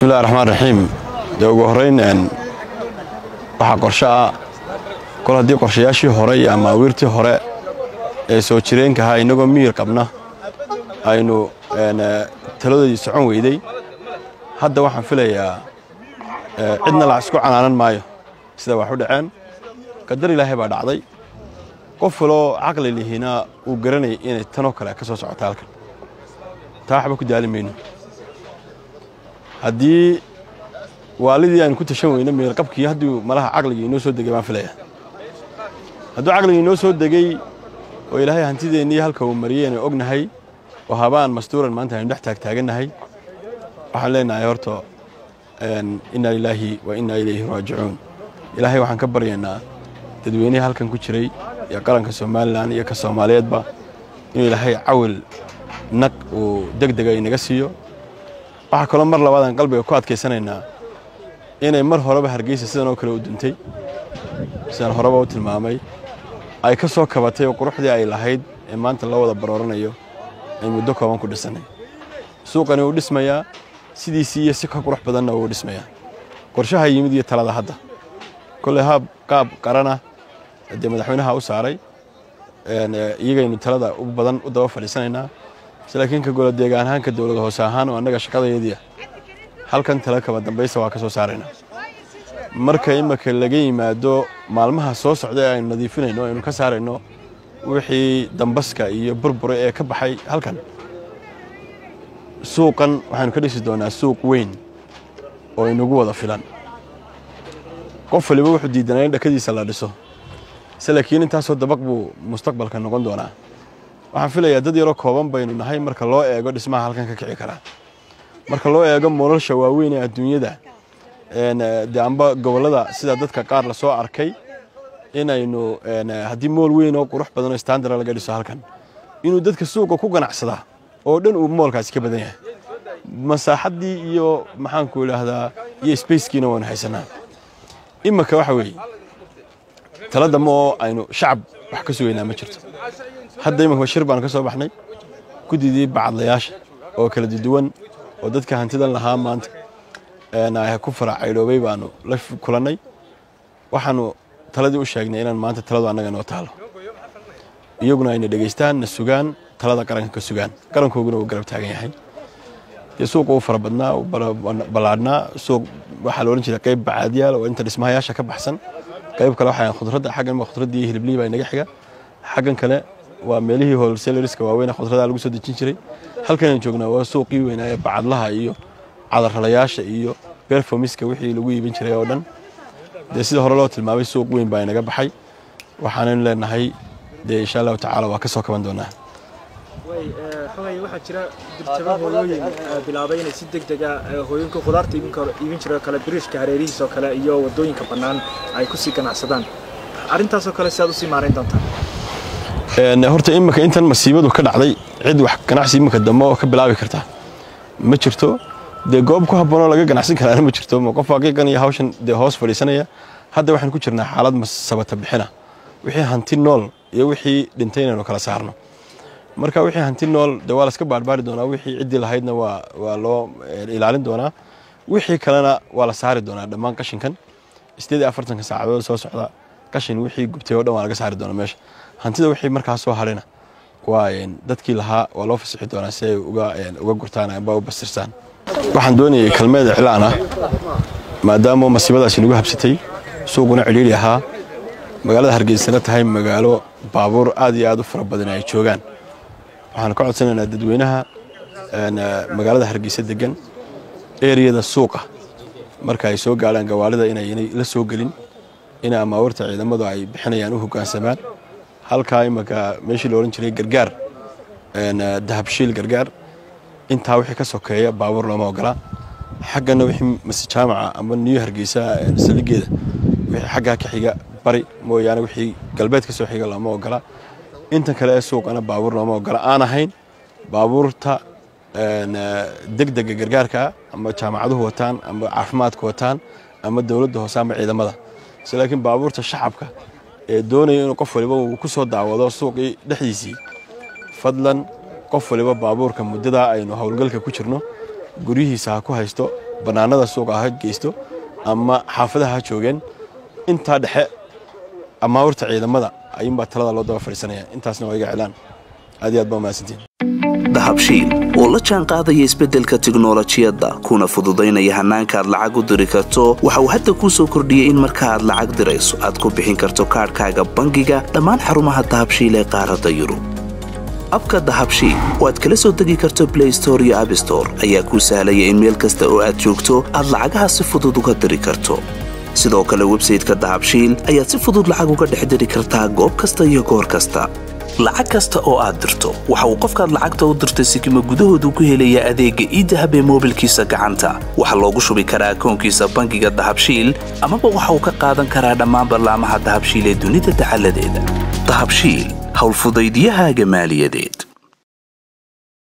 bismillahi raxmaan raxiim dee ugu horrayn waxaa qorsho ah kol haddii qorshayaashii hore iyo amaawiirtii hore ee soo jireenka ahaa innagoo miyir qabna aynu taladoodii socon weyday hadda waxaan filayaa cidna la isku canaanan maayo sida wax u dhaceen qadar ilaahay baa dhacday qof kaloo caqli lihiina uu garanayay inay tanoo kale ka soo socota halkan taa waxba ku daali mayno haddii waalidii aynu ku tashan weyno meelqabkii hadduu malaha caqligii inoo soo degay baan filaya hadduu caqligii inoo soo degey oo ilaahay hantideennii halka uu mariyey aynu ognahay oo habaan mastuuran maanta aynu dhex taagtaagannahay waxaan leenahay horta inna lilaahi wa inna ilayhi raajicuun ilaahay waxaan ka baryaynaa dadweynihii halkan ku jiray iyo qaranka somalilan iyo ka soomaaliyeedba inuu ilaahay cawil naq uu deg dega inaga siiyo waxaa kaloo mar labaadaan qalbiga ku adkaysanaynaa inay mar horeba hargeysa sidan oo kale u duntay sidaan horeba u tilmaamay ay ka soo kabatay oo quruxdii ay lahayd ee maanta loo wada barooranayo ay muddo kooban ku dhisannay suuqani wuu dhismayaa sidiisii iyo si ka qurux badanna wuu dhismayaa qorshaha yimid iyo talada hadda kolley haab qaab qarana dee madaxweynaha u saaray iyagaynu talada u badan u daba fadhiisanaynaa laakiin ka golo deegaan ahaan ka dowlad hoose ahaan oo annaga shaqadayadiia halkan tala kaba dambaysa waa ka soo saaraynaa marka imika laga yimaado maalmaha soo socda ee aynu nadiifinayno aynu ka saarayno wixii dambaska iyo burbura ee ka baxay halkan suuqan waxaynu ka dhisi doonaa suuq weyn oo inagu wada filan qof waliba wuxuu diidanaa in dhakadiisa la dhiso se laakiin intaasoo dabaq buu mustaqbalka noqon doonaa waxaan filayaa dad yaroo kooban baynu nahay marka loo eego dhismaha halkan ka kici karaa marka loo eego nolosha waaweyn ee adduunyada de amba gobollada sida dadka qaar lasoo arkay inaynu haddii mool weyn oo qurux badan oo standara laga dhiso halkan inuu dadka suuqa ku ganacsadaa oo dhan uu moolkaasi ka badan yahay masaaxaddii iyo maxaanku idhaahdaa iyo sbacekiina waanu haysanaa imika waxa weeye tala dambe oo aynu shacab wax ka sugaynaa ma jirto hadda iminka shir baanu ka soo baxnay guddidii bacadlayaasha oo kala duwan oo dadka hantidan lahaa maanta ku faracaydhoobay baanu la kulannay waxaanu taladii u sheegnay inaan maanta taladu annaga noo taalo iyaguna ayna dhegaystaan na sugaan talada qaranka ka sugaan qarankooguna uu garab taagan yahay dee suuqa uu fara badnaa uu ballaadhnaa suuq waxaa la odhan jiray qayb bacaadyaal oo inta dhismahayaasha ka baxsan qayb kale waxaa khudradda xaggan khudraddii iyo hiliblii baa inaga xiga xaggan kale waa meelihii holselariska waaweyn khudradaa lagu soo dejin jiray halkanaan joognaa waa suuqii weynaa ee bacadlaha iyo cadarralayaasha iyo berfomiska wixii lagu iibin jiray oo dhan dee sida hore loo tilmaamay suuq weyn baa inaga baxay waxaanaynu leenahay dee insha allahu tacaala waa ka soo kaban doonaa xogay waxaa jira dirtaba hooyooyin bilaabay inay si deg dega hooyinka khudaarta iibin jira kale biriishka hareerihiis oo kale iyo wadooyinka bannaan ay kusii ganacsadaan arrintaasoo kale si aad usii maarayn doontaa horta imika intan masiibadu ka dhacday cid wax ganacsi imika dambe oo ka bilaabi karta ma jirto dee goob ku habboonoo laga ganacsan karaana ma jirto qof aqiiqan iyo hawshan dee hoos fadhiisanaya hadda waxaan ku jirnaa xaalad sabata bixina wixii hanti nool iyo wixii dhintay inaynu kala saarno marka wixii hanti nool dee waa laska baarbaari doonaa wixii ciddii lahaydna waa loo ilaalin doonaa wixii kalena waa la saari doonaa dhammaan qashinkan sideed iyo afartanka saacadood soo socda qashin wixii gubtay oo dhan waa laga saari doonaa meesha hantida wixii markaa soo hadhayna waa dadkii lahaa waa loo fasixi doonaa si ay uga gurtaan amba u bastirsaan waxaan doonayay kalmeed iclaan ah maadaama masiibadaasi nagu habsatay suuquna cidhiidhi ahaa magaalada hargeysana tahay magaalo baabuur aad iyo aad u fara badan ay joogaan waxaan ka codsanaynaa dadweynaha magaalada hargeysa degan eriyada suuqa marka ay soo gaadhaan gawaalida inaynay la soo gelin ina amaawarta ciidamadu ay bixinayaan u hoggaansamaan halkaa imanka meeshii la odhan jiray gargaar dahabshiil gargaar intaa wixii ka sokeeya baabuur looma ogola xaggana wixii mase jaamaca ama niyo hargeysa saldhigeeda wixii xaggaa ka xiga bari mooyaane wixii galbeed ka soo xiga looma ogola inta kale ee suuqana baabuur looma ogola aan ahayn baabuurta degdega gargaarka ama jaamacaduhu wataan ama caafimaadku wataan ama dowladda hoose ama ciidamada se laakiin baabuurta shacabka ee doonaya inuu qof waliba uu ku soo daawado suuqii dhexdiisii fadlan qof waliba baabuurka muddadaa aynu howlgalka ku jirno guryihiisa ha ku haysto bannaanada suuqa ha geysto ama xaafadaha ha joogeen intaa dhexe ama horta ciidamada ayuunbaa talada loo daba fadhiisanaya intaasna waa iga celaan aad iyo aad baa mahadsantiin dahabshiil oo la jaan qaadaya isbeddelka tiknolojiyadda kuna fududaynaya hannaanka aad lacag u diri karto waxa uu hadda kuu soo kordhiyey in marka aad lacag dirayso aad ku bixin karto kaadhkaaga bangiga dhammaan xarumaha dahabshiil ee qaaradda yurub abka dahabshiil oo aad kala soo degi karto blay store iyo abstore ayaa kuu sahlaya in meel kasta oo aad joogto aad lacagaha si fudud uga diri karto sidoo kale websayteka dahabshiil ayaad si fudud lacag uga dhex diri kartaa goob kasta iyo goor kasta lacag kasta oo aad dirto waxa uu qofkaad lacagta u dirtay sikima gudahoodu ku helayaa adeegga iidahab ee moobilkiisa gacanta waxaa loogu shubi karaa akoonkiisa bangiga dahabshiil amaba waxa uu ka qaadan karaa dhammaan ballaamaha dahabshiil ee dunida dacaladeeda dahabshiil howlfudaydyahaaga maaliyadeed